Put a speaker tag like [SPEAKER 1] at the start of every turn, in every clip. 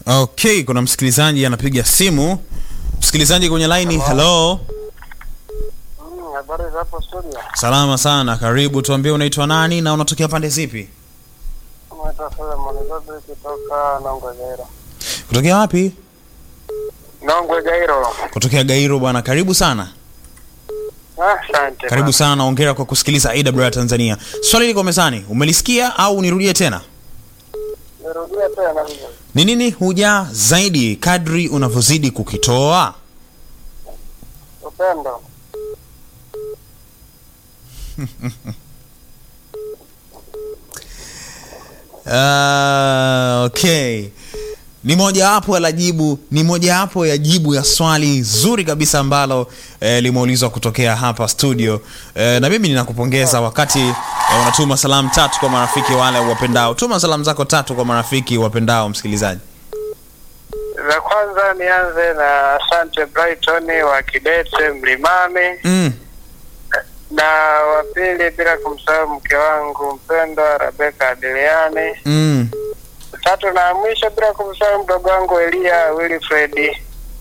[SPEAKER 1] Okay, kuna msikilizaji anapiga simu. Msikilizaji kwenye line, hello.
[SPEAKER 2] Mm, habari za hapo studio.
[SPEAKER 1] Salama sana, karibu. Tuambie unaitwa nani na unatokea pande zipi?
[SPEAKER 2] Naitwa Solomon Zabri kutoka Nongwe Gairo.
[SPEAKER 1] Kutokea wapi?
[SPEAKER 2] Nongwe Gairo.
[SPEAKER 1] Kutokea Gairo bwana, karibu sana.
[SPEAKER 2] Ah, Asante.
[SPEAKER 1] Karibu sana, ongera kwa kusikiliza AWR Tanzania. Swali liko mezani, umelisikia au nirudie tena?
[SPEAKER 2] Nirudia tena hivyo.
[SPEAKER 1] Ni nini huja zaidi kadri unavyozidi kukitoa?
[SPEAKER 2] Upendo.
[SPEAKER 1] Uh, okay ni mojawapo la jibu ni mojawapo ya jibu ya swali zuri kabisa ambalo eh, limeulizwa kutokea hapa studio eh, na mimi ninakupongeza wakati eh, unatuma salamu tatu kwa marafiki wale wapendao tuma salamu zako tatu kwa marafiki wapendao msikilizaji
[SPEAKER 2] Za kwanza nianze na Asante Brighton wa Kidete Mlimani
[SPEAKER 1] mm.
[SPEAKER 2] na wa pili bila kumsahau mke wangu mpendwa Rebeka Adiliani.
[SPEAKER 1] Mm.
[SPEAKER 2] Tatu na mwisho bila kumsahau mdogo wangu Elia Wilfred.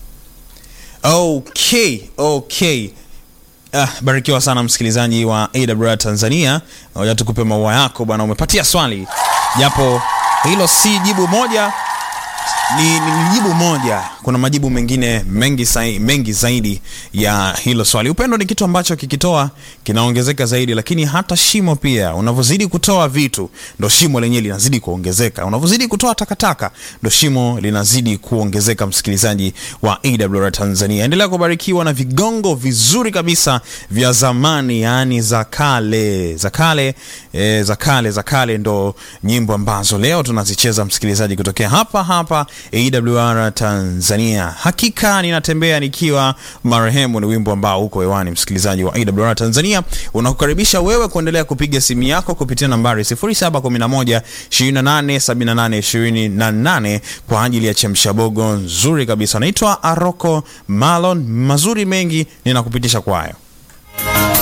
[SPEAKER 1] okay okay Ah, barikiwa sana msikilizaji wa AWR Tanzania. Ngoja tukupe maua yako bwana, umepatia swali japo hilo si jibu moja ni, ni, ni jibu moja. Kuna majibu mengine mengi, sai, mengi zaidi ya hilo swali. Upendo ni kitu ambacho kikitoa kinaongezeka zaidi, lakini hata shimo pia. Unavyozidi kutoa vitu, ndo shimo lenyewe linazidi kuongezeka. Unavyozidi kutoa takataka, ndo shimo linazidi kuongezeka. Msikilizaji wa AWR Tanzania, endelea kubarikiwa na vigongo vizuri kabisa vya zamani, yaani za kale, za kale, e, za kale, za kale, ndo nyimbo ambazo leo tunazicheza msikilizaji, kutokea hapa hapa AWR Tanzania. Hakika ninatembea nikiwa marehemu ni wimbo ambao uko hewani, msikilizaji wa AWR Tanzania. Unakukaribisha wewe kuendelea kupiga simu yako kupitia nambari 0711 2878 28 kwa ajili ya chemshabogo nzuri kabisa. Naitwa Aroko Malon, mazuri mengi ninakupitisha kwayo.